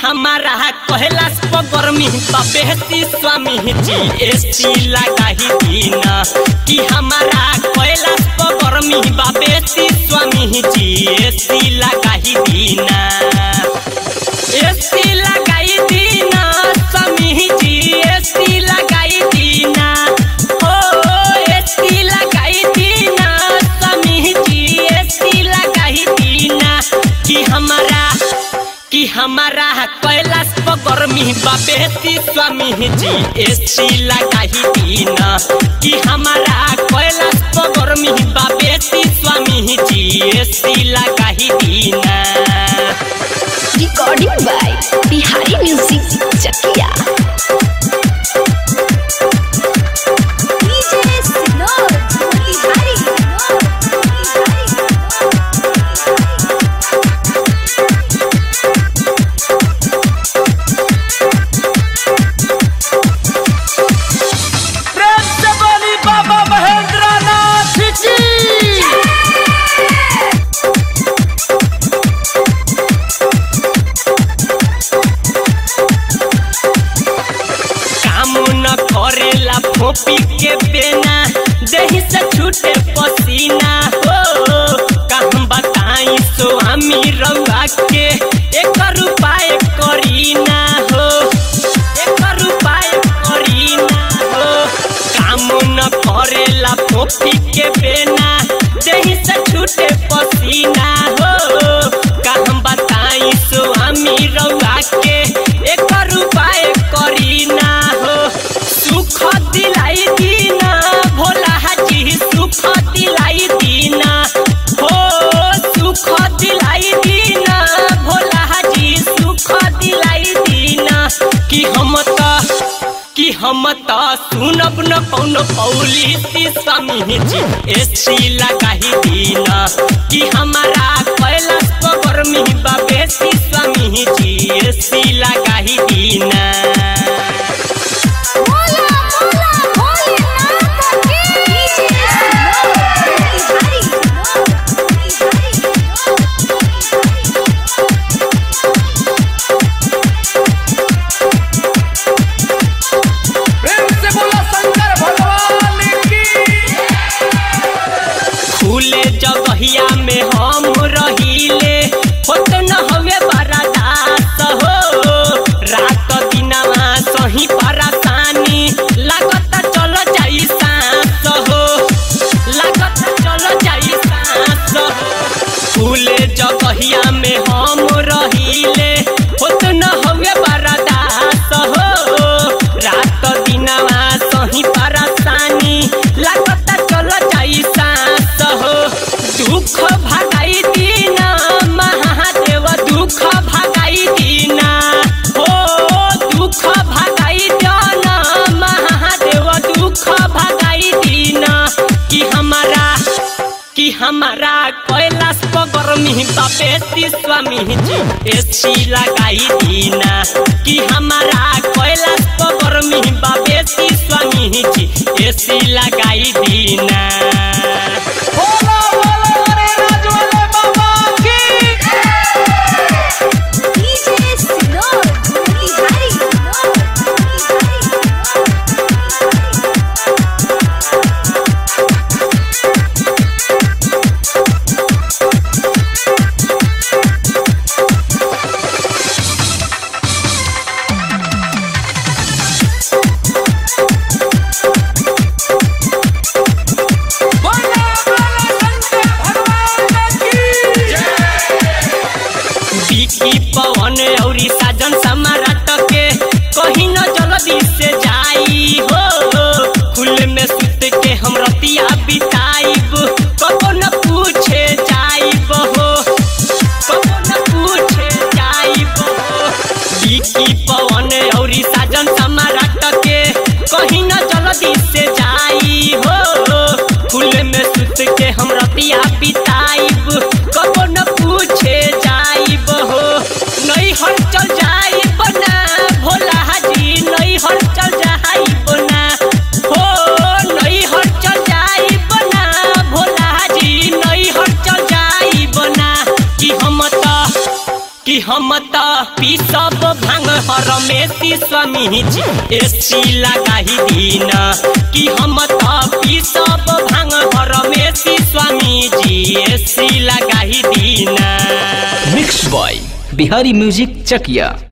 हमारा कहलास पगर्मी बेहती स्वामी जी एसी लगाही दीना कि हमारा कहलास पगर्मी बेहती स्वामी जी एसी लगाही दीना एसी लगाई दीना स्वामी जी एसी लगाई दीना हो एसी लगाई दीना स्वामी जी एसी लगाई दीना कि हमारा कि हमारा कैलाश पगर्मी बाबेती स्वामी जी एसी लगाही दीना कि हमारा कैलाश पगर्मी बाबेती स्वामी जी एसी लगाही दीना recording by Bihari music Chakiya DJ सिनोर बिहारी प्रेम से बोली बाबा महेंद्र नाथ की काम न करेला फोपी के बेना देही से छूटे पसीना हो कहम बताई स्वामी रउआ के एक रुपाय करीना हो एक रुपाय करीना हो काम न करेला फोपी के बेना देही से छूटे पसीना हो कहम बताई स्वामी रउआ के एक रुपाय करीना हो सुख दिलाई दीना भोला हाजी सुख दिलाई दीना हो सुख दिलाई दीना भोला हाजी सुख दिलाई दीना कि हम त कि हम त सुनब न कौनो पौली स्वामी जी एसी लगाही दीना कि हमारा कैलाश पगर्मी बाबेसी स्वामी जी एसी लगाही दीना मोला मोला भोलेनाथ की डीजे सिनोर प्रेम से बोला शंकर भगवान की खुले जगहिया में हम रहिले होत न हवे बरदास हो रात दिनवा सही परेशानी लागत चल जाई सांस हो लागत चल जाई सांस हो खुले जगहिया में हम रहिले होत न हवे बरदास हो रात दिनवा सही परेशानी लागत चल जाई सांस हो दुख भगाई दीना महादेव दुख भगाई दीना हो दुख भगाई दीना महादेव दुख भगाई दीना कि हमारा कि हमारा कैलाश पगर्मी बापेती स्वामी जी एसी लगाई दीना कि हमारा कैलाश पगर्मी बापेती स्वामी जी एसी लगाई दीना बोला बोला अरे राज वाले बाबा की डीजे सिनोर बिहारी बोला बोला शंकर भगवान की बिकी पवन औरी साजन समाराट के कहीं न जल्दी से जाई हो खुले में सुत के हम रतिया बिताइब कबो न पूछे जाइब हो कबो न पूछे जाइब हो बिकी पवन औरी साजन समाराट के कहीं न जल्दी से जाई हो खुले में सुत के हम रतिया बिताइब कबो न पूछे जाइब हो नहीं हट चल जाइब ना भोला हाजी नहीं हट चल जाइब ना हो नहीं हट चल जाइब ना भोला हाजी नहीं हट चल जाइब ना कि हम त कि हम त पीसब भांग हरमेशी स्वामी जी एसी लगाही दीन कि हम त पीसब भांग हरमेशी स्वामी जी एसी लगाही दीन mix by Bihari music Chakiya